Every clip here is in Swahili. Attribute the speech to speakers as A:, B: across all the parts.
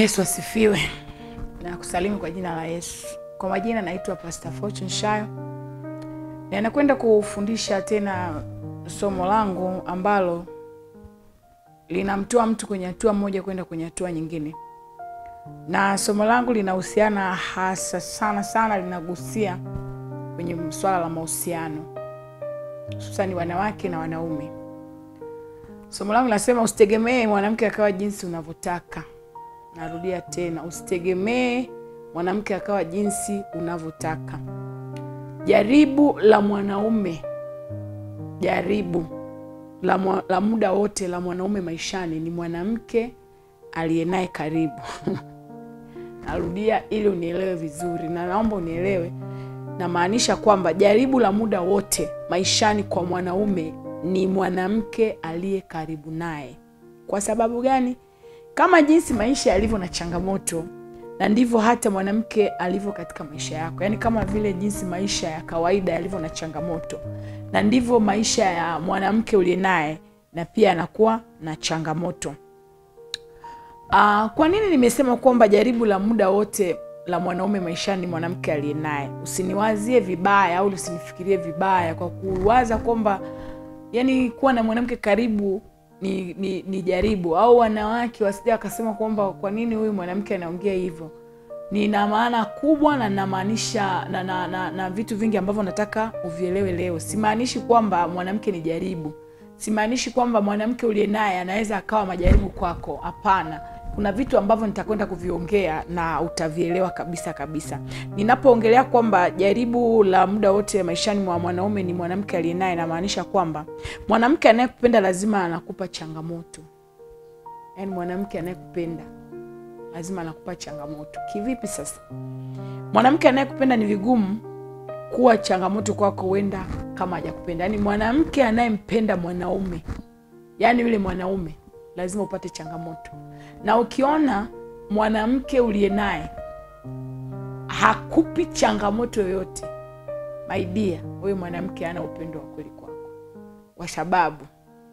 A: Yesu asifiwe na kusalimu kwa jina la Yesu. Kwa majina naitwa Pastor Fortune Shayo na nakwenda kufundisha tena somo langu ambalo linamtoa mtu kwenye hatua moja kwenda kwenye hatua nyingine, na somo langu linahusiana hasa sana sana, linagusia kwenye swala la mahusiano, hususani wanawake na wanaume. Somo langu linasema usitegemee mwanamke akawa jinsi unavyotaka. Narudia tena, usitegemee mwanamke akawa jinsi unavyotaka. Jaribu la mwanaume, jaribu la, mwa, la muda wote la mwanaume maishani ni mwanamke aliye naye karibu. Narudia ili unielewe vizuri, na naomba unielewe. Namaanisha kwamba jaribu la muda wote maishani kwa mwanaume ni mwanamke aliye karibu naye. Kwa sababu gani? Kama jinsi maisha yalivyo na changamoto, na ndivyo hata mwanamke alivyo katika maisha yako. Yaani kama vile jinsi maisha ya kawaida yalivyo na changamoto, na ndivyo maisha ya mwanamke uliye naye na pia anakuwa na changamoto. Uh, kwa nini nimesema kwamba jaribu la muda wote la mwanaume maishani ni mwanamke aliye naye? Usiniwazie vibaya au usinifikirie vibaya kwa kuwaza kwamba yani kuwa na mwanamke karibu ni, ni, ni jaribu au wanawake wasija wakasema kwamba kwa nini huyu mwanamke anaongea hivyo. Nina maana kubwa na namaanisha na, na, na, na vitu vingi ambavyo nataka uvielewe leo. Simaanishi kwamba mwanamke ni jaribu, simaanishi kwamba mwanamke uliye naye anaweza akawa majaribu kwako. Hapana, kuna vitu ambavyo nitakwenda kuviongea na utavielewa kabisa kabisa. Ninapoongelea kwamba jaribu la muda wote maishani mwa mwanaume ni mwanamke aliye naye, namaanisha kwamba mwanamke anayekupenda lazima anakupa changamoto. Yaani mwanamke anayekupenda lazima anakupa changamoto. Kivipi sasa? Mwanamke anayekupenda ni vigumu kuwa changamoto kwako, huenda kama hajakupenda. Yaani mwanamke anayempenda mwanaume, yaani yule mwanaume lazima upate changamoto. Na ukiona mwanamke uliye naye hakupi changamoto yoyote, my dear, huyo mwanamke hana upendo wa kweli kwako, kwa sababu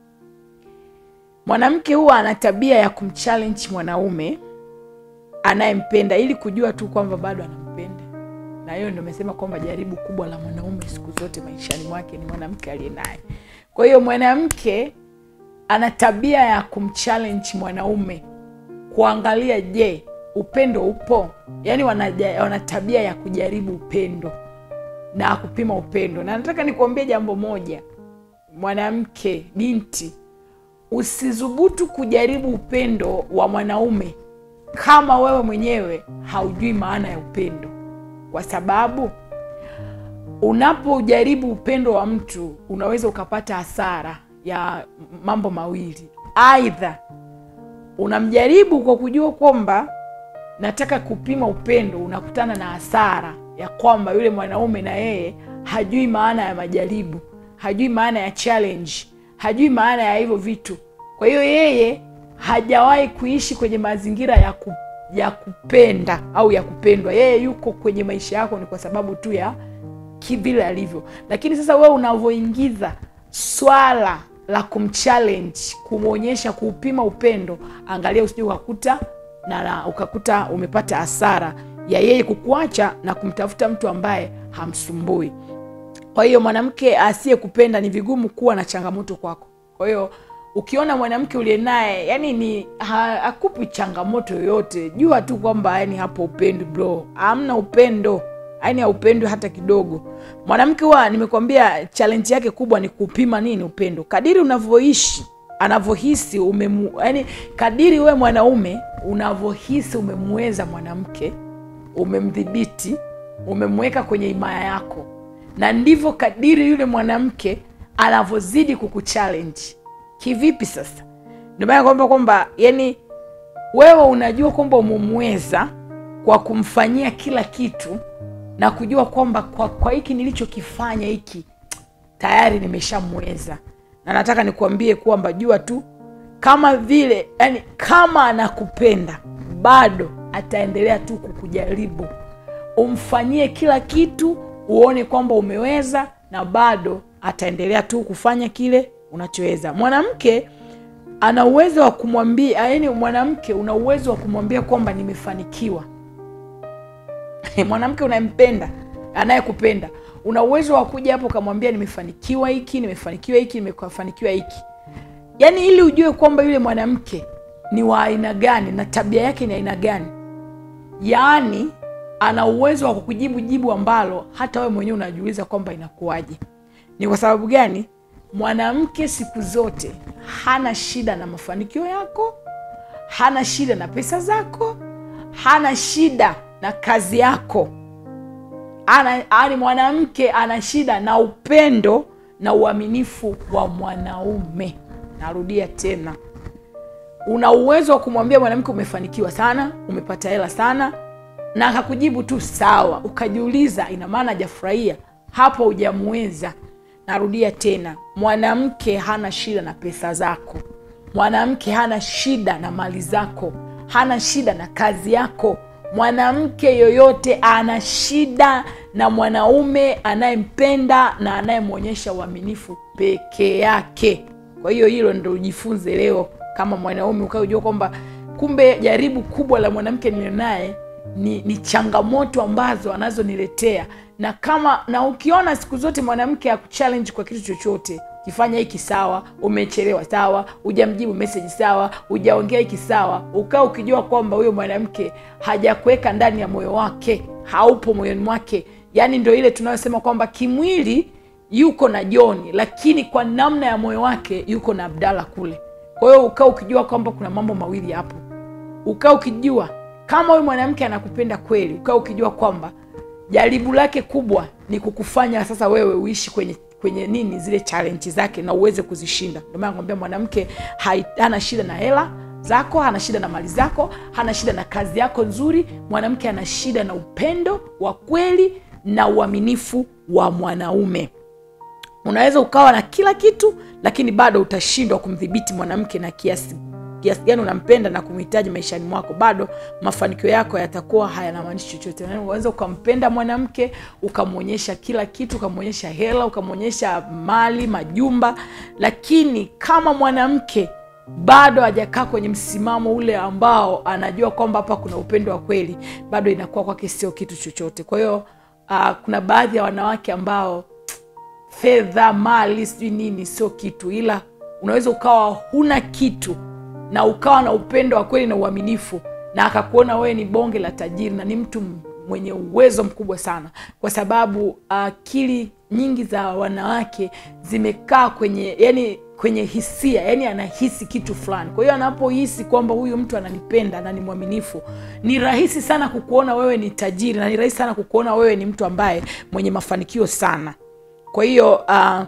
A: mwanamke huwa ana tabia ya kumchallenge mwanaume anayempenda ili kujua tu kwamba bado anampenda. Na hiyo ndio nimesema kwamba jaribu kubwa la mwanaume siku zote maishani mwake ni mwanamke aliye naye. Kwa hiyo mwanamke ana tabia ya kumchallenge mwanaume kuangalia, je, upendo upo? Yaani wana, wana tabia ya kujaribu upendo na kupima upendo. Na nataka nikuambie jambo moja, mwanamke, binti, usithubutu kujaribu upendo wa mwanaume kama wewe mwenyewe haujui maana ya upendo, kwa sababu unapojaribu upendo wa mtu unaweza ukapata hasara ya mambo mawili. Aidha, unamjaribu kwa kujua kwamba nataka kupima upendo, unakutana na hasara ya kwamba yule mwanaume na yeye hajui maana ya majaribu, hajui maana ya challenge, hajui maana ya hivyo vitu. Kwa hiyo yeye hajawahi kuishi kwenye mazingira ya, ku, ya kupenda au ya kupendwa. Yeye yuko kwenye maisha yako ni kwa sababu tu ya kivile alivyo. Lakini sasa wewe unavyoingiza swala la kumchallenge, kumwonyesha, kuupima upendo, angalia usije ukakuta na, na ukakuta umepata hasara ya yeye kukuacha na kumtafuta mtu ambaye hamsumbui. Kwa hiyo mwanamke asiyekupenda ni vigumu kuwa na changamoto kwako. Kwa hiyo ukiona mwanamke uliye naye yani ni hakupi changamoto yoyote, jua tu kwamba yani hapo upendo bro, hamna upendo, yani haupendwi hata kidogo. Mwanamke huwa nimekwambia, challenge yake kubwa ni kupima nini upendo. Kadiri unavyoishi anavyohisi umemu, yani kadiri we mwanaume unavyohisi umemweza mwanamke, umemdhibiti, umemweka kwenye himaya yako, na ndivyo kadiri yule mwanamke anavyozidi kukuchallenge Kivipi sasa? Ndio maana kwamba kwamba yani wewe unajua kwamba umemweza kwa kumfanyia kila kitu na kujua kwamba kwa, kwa hiki nilichokifanya hiki tayari nimeshamweza, na nataka nikuambie kwamba jua tu kama vile yani, kama anakupenda bado ataendelea tu kukujaribu, umfanyie kila kitu, uone kwamba umeweza, na bado ataendelea tu kufanya kile unachoweza. Mwanamke ana uwezo wa kumwambia yaani mwanamke una uwezo wa kumwambia kwamba nimefanikiwa mwanamke unayempenda anayekupenda una uwezo wa kuja hapo ukamwambia nimefanikiwa hiki nimefanikiwa hiki nimefanikiwa hiki yaani ili ujue kwamba yule mwanamke ni wa aina gani na tabia yake ni aina gani yaani ana uwezo wa kukujibu jibu ambalo hata wewe mwenyewe unajiuliza kwamba inakuwaje ni kwa sababu gani mwanamke siku zote hana shida na mafanikio yako hana shida na pesa zako hana shida na kazi yako ana, ani mwanamke ana shida na upendo na uaminifu wa mwanaume narudia tena una uwezo wa kumwambia mwanamke umefanikiwa sana umepata hela sana na akakujibu tu sawa ukajiuliza ina maana hajafurahia hapo hujamweza narudia tena mwanamke hana shida na pesa zako mwanamke hana shida na mali zako hana shida na kazi yako mwanamke yoyote ana shida na mwanaume anayempenda na anayemwonyesha uaminifu peke yake kwa hiyo hilo ndo ujifunze leo kama mwanaume ukaujua kwamba kumbe jaribu kubwa la mwanamke nilionaye ni, ni changamoto ambazo anazoniletea na kama na ukiona siku zote mwanamke akuchallenge kwa kitu chochote kifanya hiki sawa umechelewa sawa hujamjibu meseji sawa hujaongea hiki sawa ukaa ukijua kwamba huyo mwanamke hajakuweka ndani ya moyo wake haupo moyoni mwake yaani ndo ile tunayosema kwamba kimwili yuko na joni lakini kwa namna ya moyo wake yuko na abdala kule kwa hiyo ukaa ukijua kwamba kuna mambo mawili hapo ukaa ukijua kama huyu mwanamke anakupenda kweli ukaa ukijua kwamba jaribu lake kubwa ni kukufanya sasa wewe uishi kwenye kwenye nini zile challenge zake na uweze kuzishinda ndio maana nakwambia mwanamke hai- hana shida na hela zako hana shida na mali zako hana shida na kazi yako nzuri mwanamke ana shida na upendo wa kweli na uaminifu wa mwanaume unaweza ukawa na kila kitu lakini bado utashindwa kumdhibiti mwanamke na kiasi kiasi gani unampenda na kumhitaji maishani mwako bado mafanikio yako yatakuwa hayanamaanishi chochote Yaani unaweza ukampenda mwanamke ukamwonyesha kila kitu ukamwonyesha hela ukamwonyesha mali majumba lakini kama mwanamke bado hajakaa kwenye msimamo ule ambao anajua kwamba hapa kuna upendo wa kweli bado inakuwa kwake sio kitu chochote kwa hiyo uh, kuna baadhi ya wanawake ambao fedha mali sijui nini sio kitu ila unaweza ukawa huna kitu na ukawa na upendo wa kweli na uaminifu na akakuona wewe ni bonge la tajiri na ni mtu m- mwenye uwezo mkubwa sana kwa sababu akili nyingi za wanawake zimekaa kwenye yani kwenye hisia yani anahisi kitu fulani kwa hiyo anapohisi kwamba huyu mtu ananipenda na ni mwaminifu ni rahisi sana kukuona wewe ni tajiri na ni rahisi sana kukuona wewe ni mtu ambaye mwenye mafanikio sana kwa hiyo uh,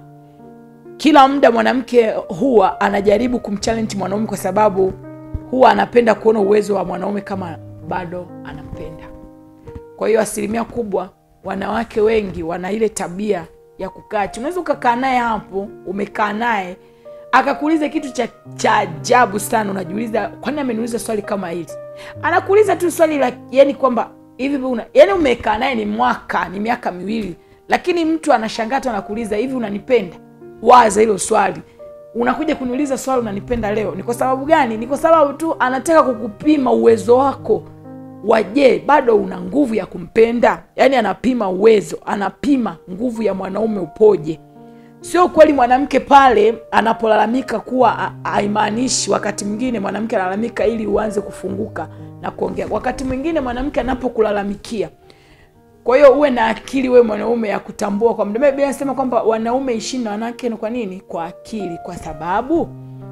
A: kila muda mwanamke huwa anajaribu kumchallenge mwanaume kwa sababu huwa anapenda kuona uwezo wa mwanaume kama bado anampenda kwa hiyo asilimia kubwa wanawake wengi wana ile tabia ya kukaa chini unaweza ukakaa naye hapo umekaa naye akakuuliza kitu cha cha ajabu sana unajiuliza kwani ameniuliza swali kama hili anakuuliza tu swali la yani kwamba hivi una, yani umekaa naye ni mwaka ni miaka miwili lakini mtu anashangaa tu anakuuliza hivi unanipenda waza hilo swali unakuja kuniuliza swali unanipenda leo ni kwa sababu gani ni kwa sababu tu anataka kukupima uwezo wako waje bado una nguvu ya kumpenda yaani anapima uwezo anapima nguvu ya mwanaume upoje sio kweli mwanamke pale anapolalamika kuwa ha- haimaanishi wakati mwingine mwanamke analalamika ili uanze kufunguka na kuongea wakati mwingine mwanamke anapokulalamikia kwa hiyo uwe na akili wewe mwanaume ya kutambua kwa mda biblia anasema kwamba wanaume ishini na wanawake ni kwa nini kwa akili kwa sababu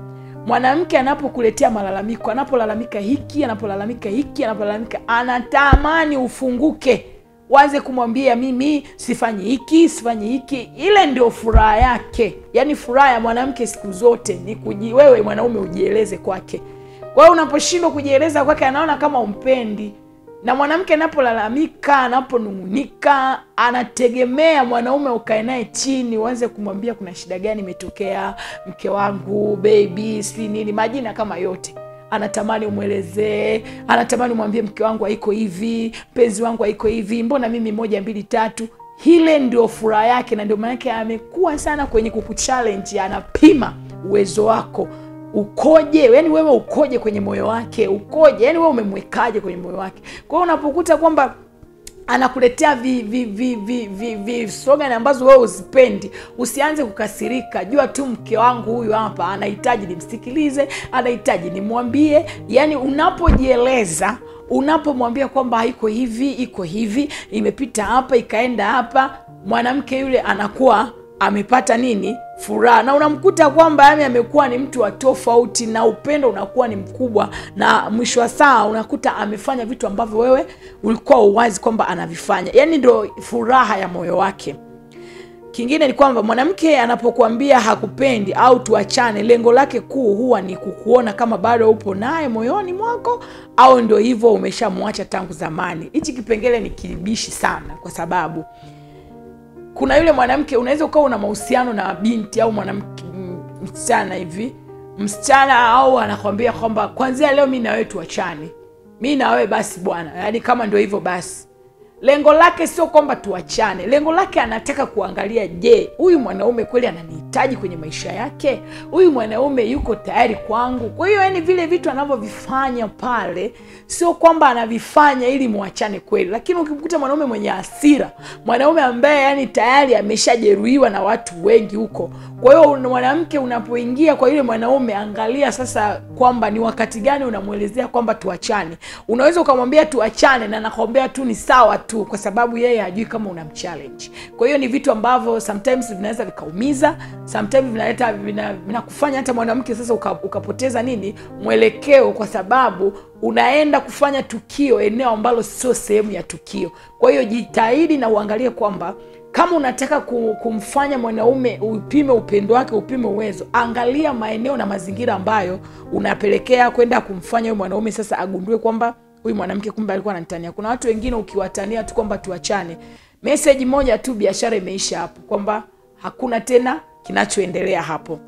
A: mwanamke anapokuletea malalamiko anapolalamika hiki anapolalamika hiki anapolalamika anatamani ufunguke waze kumwambia mimi sifanyi hiki sifanyi hiki ile ndio furaha yake yaani furaha ya mwanamke siku zote ni kuji, wewe mwanaume ujieleze kwake kwa hiyo unaposhindwa kujieleza kwake anaona kama umpendi na mwanamke anapolalamika anaponung'unika anategemea mwanaume ukae naye chini uanze kumwambia kuna shida gani imetokea mke wangu bebi sijui nini majina kama yote anatamani umwelezee anatamani umwambie mke wangu haiko hivi mpenzi wangu haiko hivi mbona mimi moja mbili tatu hile ndio furaha yake na ndio maanake amekuwa sana kwenye kukuchallenge anapima uwezo wako ukoje yani wewe ukoje kwenye moyo wake ukoje yani wewe umemwekaje kwenye moyo wake kwa hiyo unapokuta kwamba anakuletea vi, vi, vi, vi, vi, vi slogan ambazo wewe uzipendi usianze kukasirika jua tu mke wangu huyu hapa anahitaji nimsikilize anahitaji nimwambie yani unapojieleza unapomwambia kwamba iko hivi iko hivi imepita hapa ikaenda hapa mwanamke yule anakuwa amepata nini furaha na unamkuta kwamba yani amekuwa ni mtu wa tofauti na upendo unakuwa ni mkubwa na mwisho wa saa unakuta amefanya vitu ambavyo wewe ulikuwa uwazi kwamba anavifanya yani ndo furaha ya moyo wake kingine ni kwamba mwanamke anapokuambia hakupendi au tuachane lengo lake kuu huwa ni kukuona kama bado upo naye moyoni mwako au ndio hivyo umeshamwacha tangu zamani hichi kipengele ni kibishi sana kwa sababu kuna yule mwanamke unaweza ukawa una mahusiano na binti au mwanamke m- msichana hivi msichana au anakwambia kwamba kwanzia leo mi na wewe tuachane mi na wewe basi bwana yaani kama ndio hivyo basi lengo lake sio kwamba tuachane lengo lake anataka kuangalia je huyu mwanaume kweli ananihitaji kwenye maisha yake huyu mwanaume yuko tayari kwangu kwa hiyo yani vile vitu anavyovifanya pale sio kwamba anavifanya ili mwachane kweli lakini ukimkuta mwanaume mwenye hasira mwanaume ambaye yani tayari ameshajeruhiwa na watu wengi huko kwa hiyo mwanamke unapoingia kwa yule mwanaume angalia sasa kwamba ni wakati gani unamwelezea kwamba tuachane unaweza ukamwambia tuachane na nakwambia tu ni sawa tu kwa sababu yeye hajui kama una mchallenge kwa hiyo ni vitu ambavyo sometimes vinaweza vikaumiza sometimes vinaleta vina- vinakufanya hata mwanamke sasa uka, ukapoteza nini mwelekeo kwa sababu unaenda kufanya tukio eneo ambalo sio sehemu ya tukio kwa hiyo jitahidi na uangalie kwamba kama unataka ku- kumfanya mwanaume upime upendo wake upime uwezo angalia maeneo na mazingira ambayo unapelekea kwenda kumfanya huyu mwanaume sasa agundue kwamba huyu mwanamke kumbe alikuwa ananitania kuna watu wengine ukiwatania tu kwamba tuachane meseji moja tu biashara imeisha hapo kwamba hakuna tena kinachoendelea hapo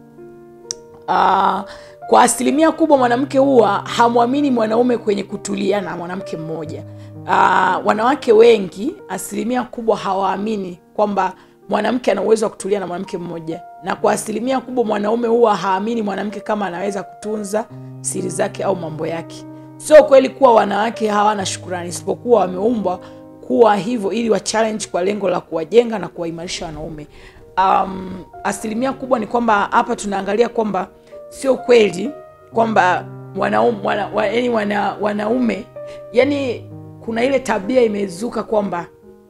A: uh, kwa asilimia kubwa mwanamke huwa hamwamini mwanaume kwenye kutulia na mwanamke mmoja uh, wanawake wengi asilimia kubwa hawaamini kwamba mwanamke ana uwezo wa kutulia na mwanamke mmoja na kwa asilimia kubwa mwanaume huwa haamini mwanamke kama anaweza kutunza siri zake au mambo yake sio kweli kuwa wanawake hawana shukurani isipokuwa wameumbwa kuwa hivyo ili wa challenge kwa lengo la kuwajenga na kuwaimarisha wanaume um, asilimia kubwa ni kwamba hapa tunaangalia kwamba sio kweli kwamba wanaume wana, wa, yani wana, wanaume yani kuna ile tabia imezuka kwamba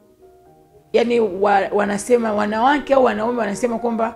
A: yani wa, wanasema wanawake au wanaume wanasema kwamba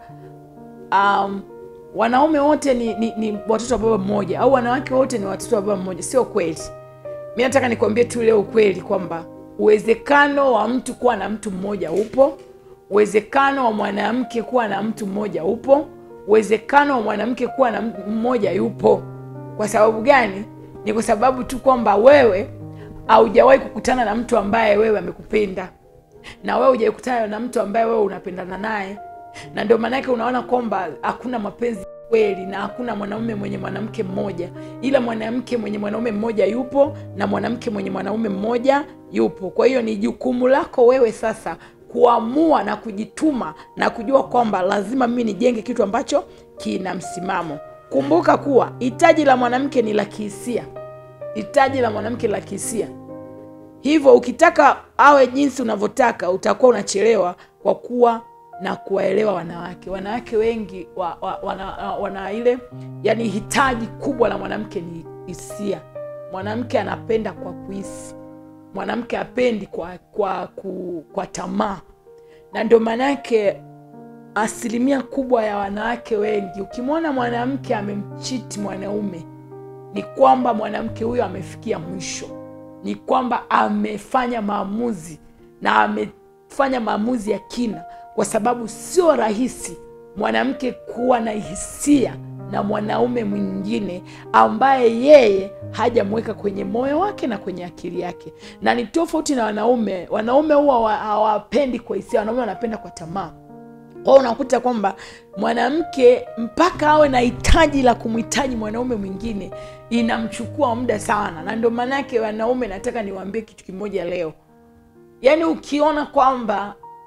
A: um, wanaume wote ni, ni, ni watoto wa baba mmoja au wanawake wote ni watoto wa baba mmoja sio kweli mi nataka nikwambie tu leo ukweli kwamba uwezekano wa mtu kuwa na mtu mmoja upo uwezekano wa mwanamke kuwa na mtu mmoja upo uwezekano wa mwanamke kuwa na mtu mmoja yupo kwa sababu gani ni kwa sababu tu kwamba wewe haujawahi kukutana na mtu ambaye wewe amekupenda na wewe hujawahi kukutana na mtu ambaye wewe unapendana naye na ndio maanake unaona kwamba hakuna mapenzi kweli na hakuna mwanaume mwenye mwanamke mmoja ila mwanamke mwenye mwanaume mmoja yupo na mwanamke mwenye mwanaume mmoja yupo kwa hiyo ni jukumu lako wewe sasa kuamua na kujituma na kujua kwamba lazima mimi nijenge kitu ambacho kina msimamo kumbuka kuwa hitaji la mwanamke ni la kihisia hitaji la mwanamke la kihisia hivyo ukitaka awe jinsi unavyotaka utakuwa unachelewa kwa kuwa na kuwaelewa wanawake wanawake wengi wa, wa, wana, wana ile yani hitaji kubwa la mwanamke ni hisia mwanamke anapenda kwa kuhisi mwanamke apendi kwa, kwa, kwa, kwa tamaa na ndio maanake asilimia kubwa ya wanawake wengi ukimwona mwanamke amemchiti mwanaume ni kwamba mwanamke huyo amefikia mwisho ni kwamba amefanya maamuzi na amefanya maamuzi ya kina kwa sababu sio rahisi mwanamke kuwa na hisia na mwanaume mwingine ambaye yeye hajamweka kwenye moyo wake na kwenye akili yake na ni tofauti na wanaume wanaume huwa hawapendi kwa hisia wanaume wanapenda kwa tamaa kwao unakuta kwamba mwanamke mpaka awe na hitaji la kumhitaji mwanaume mwingine inamchukua muda sana na ndio maanake wanaume nataka niwaambie kitu kimoja leo yaani ukiona kwamba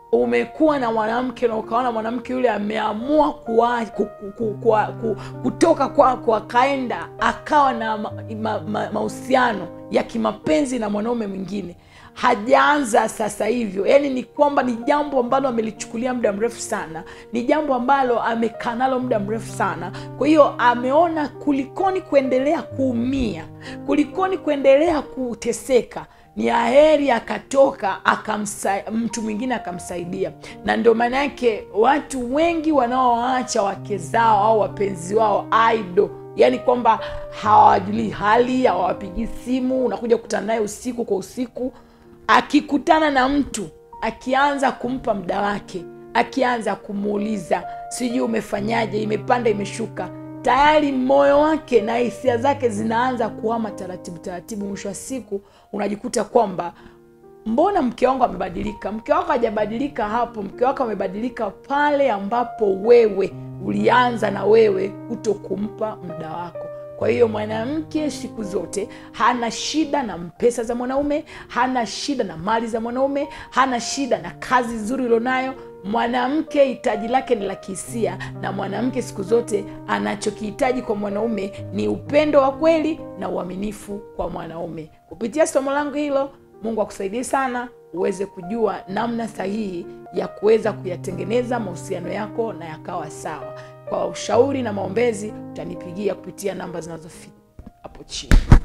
A: umekuwa na mwanamke na ukaona mwanamke yule ameamua kuwa, ku, ku, ku, ku, ku, kutoka kwako akaenda akawa na mahusiano ma, ma, ma ya kimapenzi na mwanaume mwingine hajaanza sasa hivyo yaani ni kwamba ni jambo ambalo amelichukulia muda mrefu sana ni jambo ambalo amekaa nalo muda mrefu sana kwa hiyo ameona kulikoni kuendelea kuumia kulikoni kuendelea kuteseka ni aheri akatoka akamsa, mtu mwingine akamsaidia na ndio maana yake watu wengi wanaoacha wake zao au wapenzi wao aido yaani kwamba hawajulii hali hawawapigii simu unakuja kukutana naye usiku kwa usiku akikutana na mtu akianza kumpa mda wake akianza kumuuliza sijui umefanyaje imepanda imeshuka tayari moyo wake na hisia zake zinaanza kuama taratibu taratibu mwisho wa siku unajikuta kwamba mbona mke wangu amebadilika mke wako hajabadilika hapo mke wako amebadilika pale ambapo wewe ulianza na wewe kuto kumpa muda wako kwa hiyo mwanamke siku zote hana shida na pesa za mwanaume hana shida na mali za mwanaume hana shida na kazi nzuri ulionayo mwanamke hitaji lake ni la kihisia na mwanamke siku zote anachokihitaji kwa mwanaume ni upendo wa kweli na uaminifu kwa mwanaume kupitia somo langu hilo mungu akusaidie sana uweze kujua namna sahihi ya kuweza kuyatengeneza mahusiano yako na yakawa sawa kwa ushauri na maombezi utanipigia kupitia namba zinazofika hapo chini